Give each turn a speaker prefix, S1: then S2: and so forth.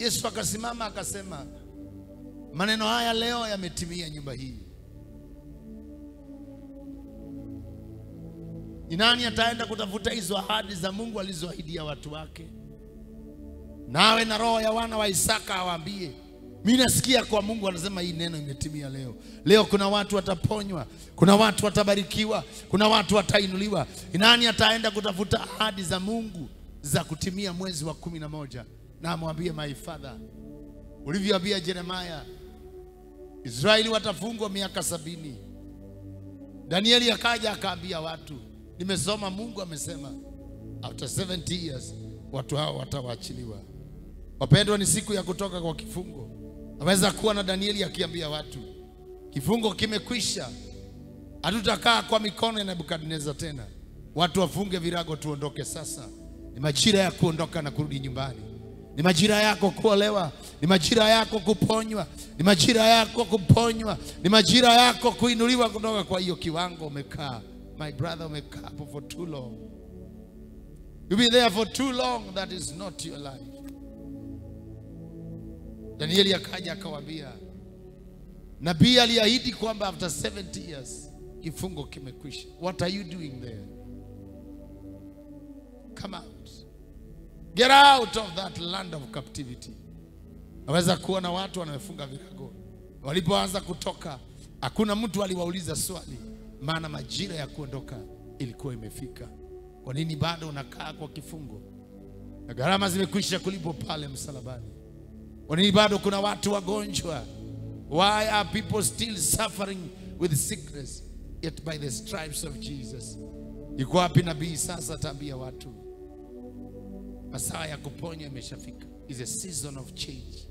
S1: Yesu akasimama akasema, maneno haya leo yametimia nyumba hii. Ni nani ataenda kutafuta hizo ahadi za Mungu alizoahidia watu wake? Nawe na roho ya wana wa Isaka awaambie, mimi nasikia kwa Mungu anasema hii neno imetimia leo. Leo kuna watu wataponywa, kuna watu watabarikiwa, kuna watu watainuliwa. Ni nani ataenda kutafuta ahadi za Mungu za kutimia mwezi wa kumi na moja? Na amwambie my father, ulivyoambia Yeremia, Israeli watafungwa miaka sabini. Danieli akaja akaambia watu, nimesoma Mungu amesema after 70 years watu hao watawaachiliwa. Wapendwa, ni siku ya kutoka kwa kifungo. Aweza kuwa na Danieli akiambia watu, kifungo kimekwisha, hatutakaa kwa mikono ya Nebukadneza tena. Watu wafunge virago, tuondoke sasa. Ni majira ya kuondoka na kurudi nyumbani. Ni majira yako kuolewa, ni majira yako kuponywa, ni majira yako kuponywa, ni majira yako kuinuliwa kutoka kwa hiyo kiwango umekaa. My brother, umekaa hapo for too long. You be there for too long, that is not your life. Danieli akaja akawaambia, nabii aliahidi kwamba after 70 years kifungo kimekwisha. What are you doing there? Come out. Get out of that land of captivity. Naweza kuona watu wanaofunga virago walipoanza kutoka, hakuna mtu aliwauliza swali, maana majira ya kuondoka ilikuwa imefika. Kwa nini bado unakaa kwa kifungo na gharama zimekwisha kulipwa pale msalabani? Kwa nini bado kuna watu wagonjwa? Why are people still suffering with sickness yet by the stripes of Jesus? Yuko wapi nabii sasa ataambia watu masaa ya kuponya imeshafika. Is a season of change.